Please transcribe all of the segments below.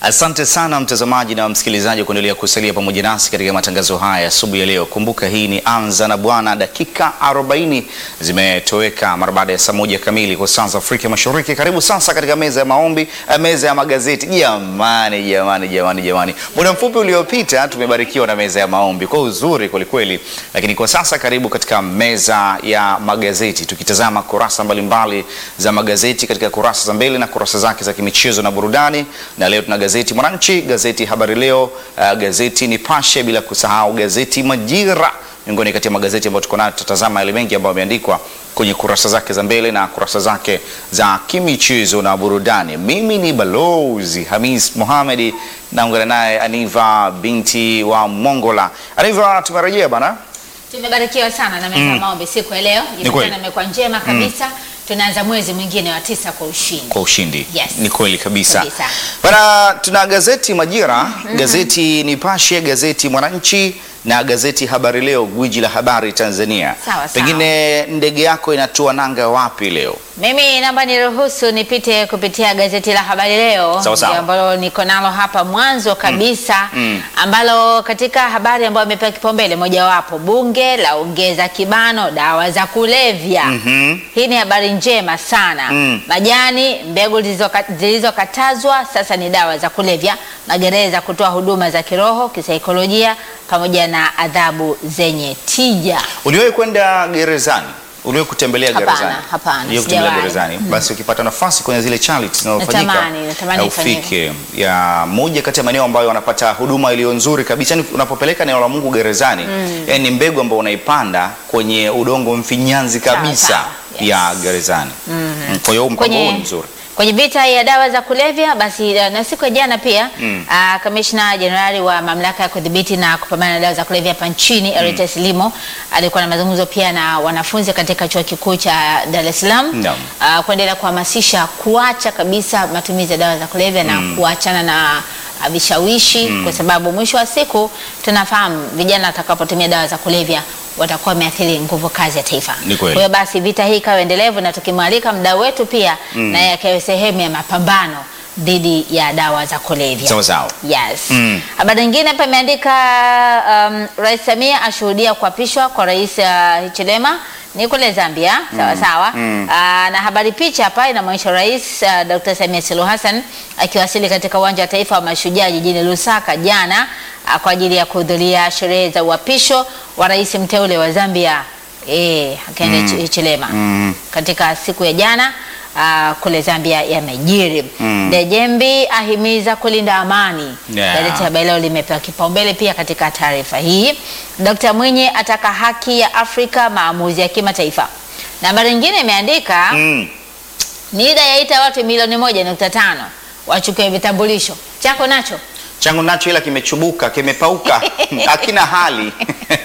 Asante sana mtazamaji na msikilizaji kuendelea kusalia pamoja nasi katika matangazo haya asubuhi ya leo. Kumbuka hii ni Anza na Bwana, dakika 40 zimetoweka mara baada ya saa moja kamili kwa saa za Afrika Mashariki. Karibu sasa katika meza ya maombi, eh, meza ya magazeti. Jamani, jamani, jamani, jamani, muda mfupi uliopita tumebarikiwa na meza ya maombi kwa uzuri kwelikweli, lakini kwa sasa karibu katika meza ya magazeti, tukitazama kurasa mbalimbali za magazeti katika kurasa za mbele na kurasa zake za kimichezo na burudani, na leo tuna gazeti Mwananchi, gazeti Habari Leo, uh, gazeti Nipashe, bila kusahau gazeti Majira, miongoni kati ya magazeti ambayo tuko nayo. Tutatazama yale mengi ambayo yameandikwa kwenye kurasa zake za mbele na kurasa zake za kimichezo na burudani. Mimi ni Balozi Hamis Mohamed, naungana naye Aniva binti wa Mongola. Aniva, tumerejea bana. Tumebarikiwa sana na meza ya maombi siku ya leo. kweli. Jumatano imekuwa njema kabisa. Tunaanza mwezi mwingine wa tisa kwa ushindi. kwa ushindi. Yes. Ni kweli kabisa. Kabisa. Bana, tuna gazeti Majira, gazeti Nipashe, gazeti Mwananchi na gazeti Habari Leo, gwiji la habari Tanzania. Sawa, sawa. Pengine ndege yako inatua nanga wapi leo? Mimi naomba niruhusu nipite kupitia gazeti la Habari Leo Sawa, sawa. ndio ambalo niko nalo hapa mwanzo kabisa Mm. ambalo katika habari ambayo imepewa kipaumbele mojawapo, bunge la ongeza kibano dawa za kulevya. Mhm. Hii ni habari njema sana. Mm. Majani, mbegu zilizoka- zilizokatazwa sasa ni dawa za kulevya. Magereza kutoa huduma za kiroho, kisaikolojia pamoja na adhabu zenye tija. Uliwahi kwenda gerezani? Uliwahi kutembelea Hapana, gerezani? hapana, Uliwahi kutembelea sijawahi. gerezani? Basi ukipata nafasi kwenye zile charity zinazofanyika Natamani, natamani na ifanyike. ufike ya moja kati ya maeneo ambayo wanapata huduma iliyo nzuri kabisa. Yani unapopeleka neno la Mungu gerezani, yani ni mbegu ambayo unaipanda kwenye udongo mfinyanzi kabisa sawa, yes. ya gerezani. Mm, Kwa hiyo mpango huu ni mzuri. kwenye vita ya dawa za kulevya basi, uh, na siku ya jana pia Mm. uh, kamishna jenerali wa mamlaka ya kudhibiti na kupambana na dawa za kulevya hapa nchini Eritas Limo alikuwa na mazungumzo pia na wanafunzi katika chuo kikuu cha Dar es Salaam Naam. uh, kuendelea kuhamasisha kuacha kabisa matumizi ya dawa za kulevya na kuachana na uh, vishawishi kwa sababu mwisho wa siku tunafahamu vijana watakapotumia dawa za kulevya watakuwa wameathiri nguvu kazi ya taifa. Ni kweli. Kwa hiyo basi vita hii ikawa endelevu na tukimwalika mdau wetu pia naye akawe sehemu ya mapambano dhidi ya dawa za kulevya. Sawa sawa. Yes. Mm. Habari nyingine hapa imeandika um, Rais Samia ashuhudia kuapishwa kwa Rais uh, Hichilema ni kule Zambia, sawa sawa. Mm. Ah, na habari picha hapa inamwonyesha Rais uh, Dr. Samia Suluhu Hassan akiwasili katika uwanja wa taifa wa Mashujaa jijini Lusaka jana ah, kwa ajili ya kuhudhuria sherehe za uapisho wa rais mteule wa Zambia eh, akaenda Mm. Hichilema Mm. katika siku ya jana uh, kule Zambia yamejiri. Mm. Dejembi ahimiza kulinda amani. Yeah. Gazeti Habari Leo limepewa kipaumbele pia katika taarifa hii. Dkt. Mwinyi ataka haki ya Afrika maamuzi ya kimataifa. Na habari nyingine imeandika Mm. NIDA yaita watu milioni moja nukta tano wachukue vitambulisho. Chako nacho Changu nacho ila kimechubuka, kimepauka, hakina hali.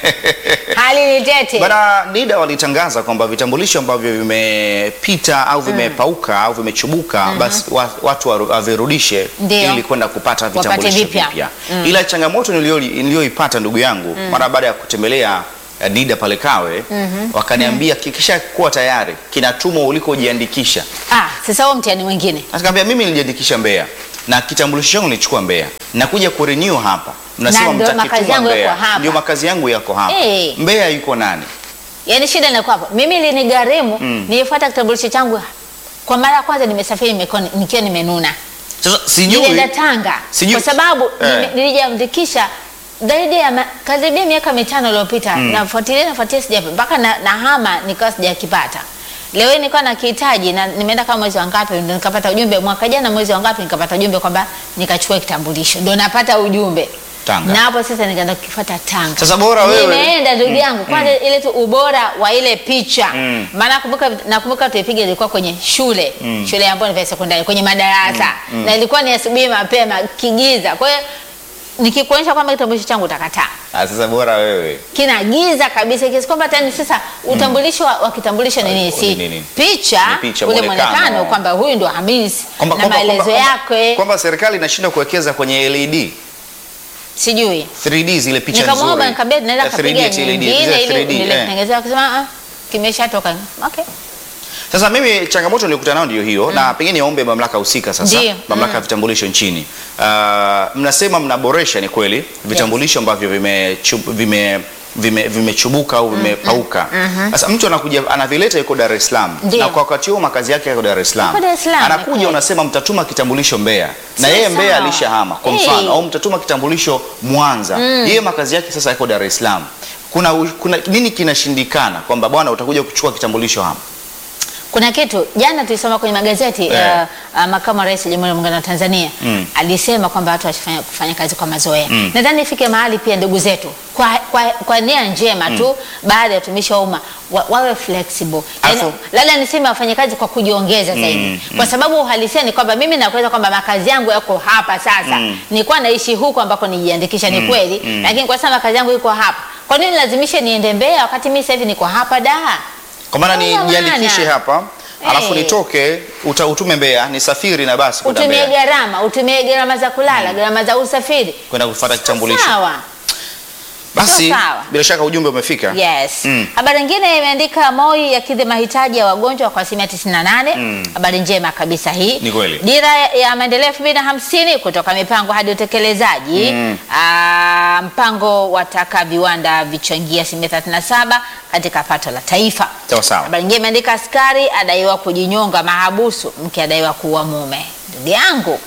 hali ni tete. Bana NIDA walitangaza kwamba vitambulisho ambavyo vimepita au vimepauka au vimechubuka basi wa, watu waru- wavirudishe Ndio. ili kwenda kupata Wapate vitambulisho vipya. vipya. Ila changamoto nilio- niliyoipata ndugu yangu mara baada ya kutembelea eh, NIDA pale Kawe wakaniambia kikisha kuwa tayari kinatumwa ulikojiandikisha. Ah, sasa huo mtihani mwingine. Nikamwambia mimi nilijiandikisha Mbeya na kitambulisho changu nilichukua Mbeya. Nakuja kurenew hapa. Mnasema ndio makazi mtakituma yangu yako Mbeya. hapa. Ndio makazi yangu yako hapa. Eh. Mbeya yuko nani? Yaani shida inakuwa hapo. Mimi linigharimu Mm. nilifuata kitambulisho changu kwa mara ya kwanza nimesafiri nimekuwa nikiwa nimenuna. Sasa sijui Nilienda Tanga Sijui- kwa sababu Eh. nime- nilijiandikisha zaidi ya ma- karibia miaka mitano iliyopita nafuatilia nafuatilia sijapa mpaka na, na hama nikawa sijakipata. Leo hii nilikuwa nakihitaji na nimeenda kama mwezi wa ngapi ndio nikapata ujumbe mwaka jana mwezi wa ngapi nikapata ujumbe kwamba nikachukua kitambulisho. Ndio napata ujumbe. Tanga. Na hapo sasa nikaenda kukifuata Tanga. Sasa bora wewe- Nimeenda ndugu yangu kwanza ile tu ubora wa ile picha. Mm. Maana nakumbuka nakumbuka tuipiga ilikuwa kwenye shule. Shule ambayo ni ya sekondari kwenye madarasa. Na ilikuwa ni asubuhi mapema kigiza. Kwa hiyo nikikuonyesha kwamba kitambulisho changu utakataa. Ah, sasa bora wewe. Kina giza kabisa kiasi kwamba tani sasa utambulisho wa, wa kitambulisho ni nini? Ni Si nini? picha, Ni picha, ule muonekano. muonekano kwamba huyu ndo Hamisi Kwamba na kwamba- maelezo kwamba- yake Kwamba serikali inashindwa kuwekeza kwenye LED. sijui. 3D zile picha Nikamwomba nzuri. nikamwambia naweza Eh, 3D kapiga ati LED, nyingine zile ili 3D, eh. nilitengenezea akisema ah kimeshatoka. Okay. Sasa mimi changamoto nilikutana nayo ndio hiyo na pengine niombe mamlaka husika sasa, Ndio. mamlaka ya vitambulisho nchini. Uh, mnasema mnaboresha, ni kweli vitambulisho ambavyo vimechubuka vime, vime, vimechubuka au vimepauka. Sasa mtu anakuja anavileta yuko Dar es Salaam Ndio. na kwa wakati huo makazi yake yako Dar es Salaam. Yuko Dar es Salaam, Anakuja kweli. unasema mtatuma kitambulisho Mbeya na Sio yeye Mbeya sawa. alishahama kwa Hey. mfano au mtatuma kitambulisho Mwanza. Yeye makazi yake sasa yako Dar es Salaam. Kuna, kuna nini kinashindikana kwamba bwana utakuja kuchukua kitambulisho hapa? Kuna kitu jana tulisoma kwenye magazeti Eh. uh, uh, makamu wa rais wa Jamhuri ya Muungano wa Tanzania Mm. alisema kwamba watu wasifanye kufanya kazi kwa mazoea. Mm. Nadhani ifike mahali pia ndugu zetu kwa, kwa, kwa nia njema tu baada ya watumishi wa umma wa, wawe flexible. Yaani, Alafu- labda niseme wafanye kazi kwa kujiongeza zaidi Mm, kwa sababu uhalisia ni kwamba mimi nakueleza kwamba makazi yangu yako hapa sasa. Mm. Nilikuwa naishi huko ambako nijiandikisha ni kweli, mm. lakini kwa sasa makazi yangu iko hapa. Kwa nini lazimishe niende Mbeya wakati mimi sasa hivi niko hapa Dar? Kwa maana Haina nijiandikishe maana. hapa alafu Eh. nitoke uta, utume Mbeya nisafiri na basi kwenda utumie Mbeya gharama, utumie gharama za kulala, gharama za usafiri. kwenda kufuata kitambulisho. Sawa. Basi Sio sawa. bila shaka ujumbe umefika. Yes. Mm. Habari nyingine imeandika MOI yakidhi mahitaji ya wagonjwa kwa asilimia 98. Mm. Habari njema kabisa hii. Ni kweli. Dira ya maendeleo 2050 kutoka mipango hadi utekelezaji. Mm. Ah, mpango wataka viwanda vichangia asilimia 37 katika pato la taifa. Sawa sawa. Habari nyingine imeandika askari adaiwa kujinyonga mahabusu, mke adaiwa kuua mume. Ndugu yangu,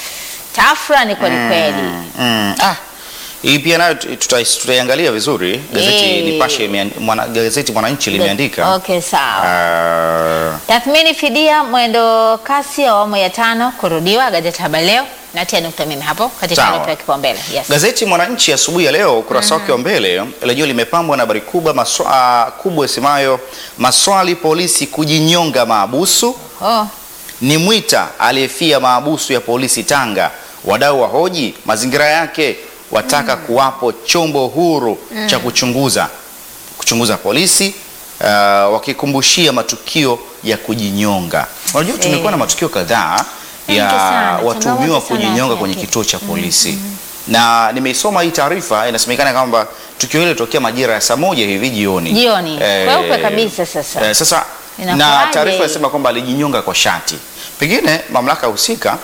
tafra ni kweli kweli. Mm. Ah. Hii pia nayo tuta- tutaiangalia vizuri. Gazeti Eh. Nipashe imean- mwana, gazeti Mwananchi limeandika. Okay, sawa. Ah, Tathmini fidia mwendo kasi ya awamu ya tano kurudiwa. Gazeti Habari Leo natia nukta mimi hapo katika Sawa. nukta ya kipaumbele. Yes. Gazeti Mwananchi asubuhi ya leo ukurasa wake wa mbele lenyewe limepambwa na habari kubwa maswa, kubwa isemayo maswali polisi kujinyonga maabusu Oh, ni Mwita aliyefia maabusu ya polisi Tanga. Wadau wa hoji mazingira yake, wataka kuwapo chombo huru cha kuchunguza kuchunguza polisi uh, wakikumbushia matukio ya kujinyonga. Unajua tumekuwa na matukio kadhaa Mengi ya sana, watuhumiwa changamoto sana kujinyonga ya kwenye kitu. kituo cha polisi na nimeisoma hii taarifa, inasemekana kwamba tukio hilo litokea majira ya saa moja hivi jioni Jioni. Kweupe kabisa sasa. eh, sasa na Inakuwaje? taarifa inasema kwamba alijinyonga kwa shati. Pengine mamlaka husika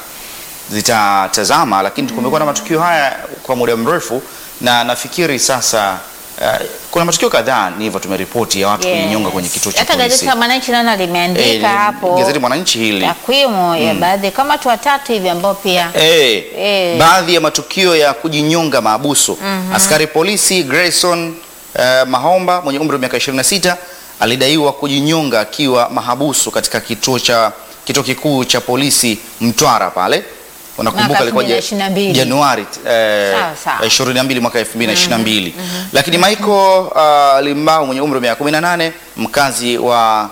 zitatazama, lakini kumekuwa na matukio haya kwa muda mrefu, na nafikiri sasa eh, kuna matukio kadhaa ni hivyo tumeripoti ya watu yes. kujinyonga kwenye kituo cha Hata gazeti polisi. la Mwananchi naona limeandika Eh, hapo Gazeti Mwananchi hili takwimu ya baadhi kama watu watatu hivi ambao pia Eh, Eh. baadhi ya matukio ya kujinyonga maabusu. Askari polisi Grayson eh, Mahomba mwenye umri wa miaka 26 alidaiwa kujinyonga akiwa mahabusu katika kituo cha kituo kikuu cha polisi Mtwara pale. Unakumbuka Mwaka ilikuwa ja- 2022. Januari eh, Sawa, sawa. 22 mwaka 2022. Lakini Michael uh, Limbao mwenye umri wa miaka 18 mkazi wa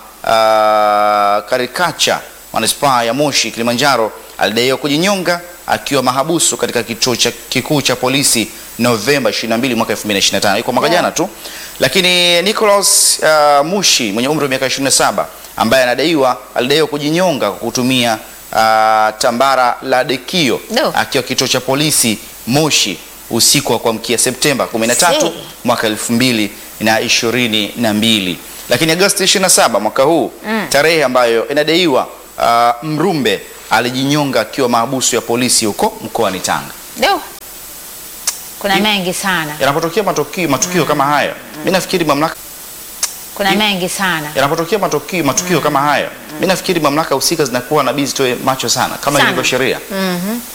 uh, Karikacha manispaa ya Moshi Kilimanjaro alidaiwa kujinyonga akiwa mahabusu katika kituo cha kikuu cha polisi Novemba 22 mwaka 2025. Iko mwaka Yeah. jana tu. Lakini Nicholas uh, Mushi mwenye umri wa miaka 27 ambaye anadaiwa alidaiwa kujinyonga kwa kutumia uh, tambara la dekio Do. akiwa kituo cha polisi Moshi usiku wa kuamkia Septemba 13 Si. mwaka 2022. Lakini Agosti 27 mwaka huu tarehe ambayo inadaiwa uh, Mrumbe alijinyonga akiwa mahabusu ya polisi huko mkoani Tanga. do kuna mengi sana, Yanapotokea matukio, matukio kama haya, mimi nafikiri mamlaka kuna mengi sana. yanapotokea matukio, matukio kama haya, mimi nafikiri mamlaka husika zinakuwa na bizi toe macho sana kama Sana. ilivyo sheria.